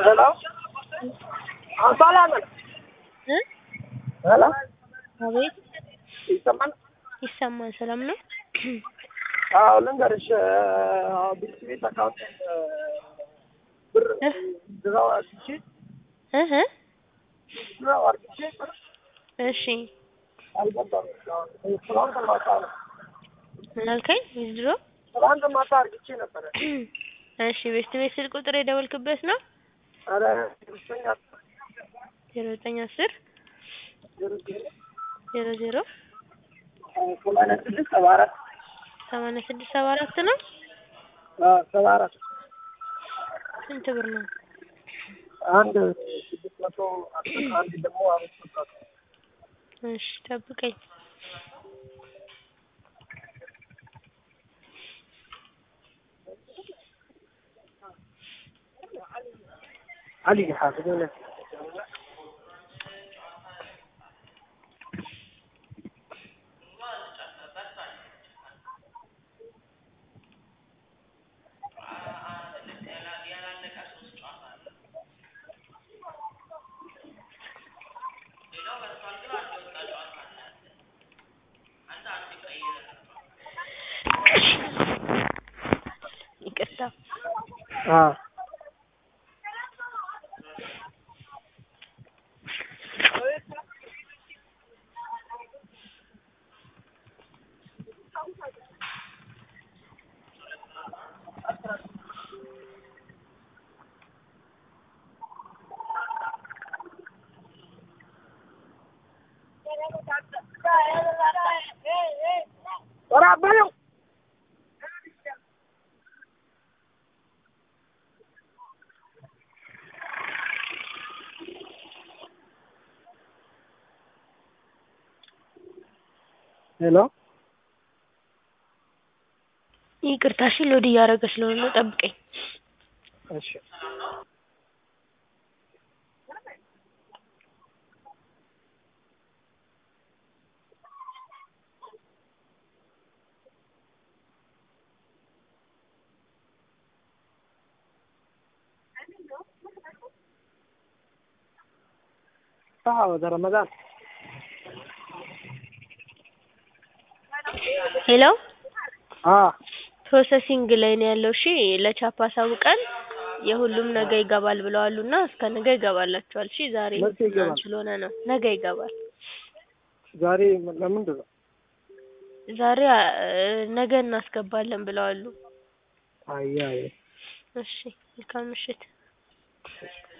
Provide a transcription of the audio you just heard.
ሄሎ ሰላም ነው። እ ሄሎ አቤት ይሰማል? ይሰማል። ሰላም ነው። አዎ ልንገርሽ፣ ቤት ቤት አካውንት ብር ድራው አርግቼ እህ ድራው አርግቼ ብር እሺ አልገባም። ትናንት ማታ ነው ምን አልከኝ? ዊዝድሮ ትናንት ማታ አርግቼ ነበረ። እሺ ቤስት ቤት ስልክ ቁጥር የደወልክበት ነው? ኧረ ሶስተኛ ዜሮ ዘጠኝ አስር ዜሮ ዜሮ ዜሮ ዜሮ ሰማንያ ስድስት ሰባ አራት ሰማንያ ስድስት ሰባ አራት ነው። ሰባ አራት ስንት ብር ነው? አንድ ስድስት መቶ አስር አንድ ደግሞ አምስት መቶ እሺ ጠብቀኝ። علي حافظ ይቅርታ اه ورا بلو ሄሎ ይቅርታ እሺ ሎድ እያደረገ ስለሆነ ነው። ጠብቀኝ። እሺ አዎ ረመዳን ሄሎ አ ፕሮሰሲንግ ላይ ነው ያለው። እሺ ለቻፓ አሳውቀን የሁሉም ነገ ይገባል ብለዋሉና እስከ ነገ ይገባላችኋል። እሺ ዛሬ መቼ ይገባል? ትናንት ስለሆነ ነው። ነገ ይገባል። ዛሬ ለምንድን ነው? ዛሬ አ፣ ነገ እናስገባለን ብለዋሉ። አይ አይ እሺ መልካም ምሽት።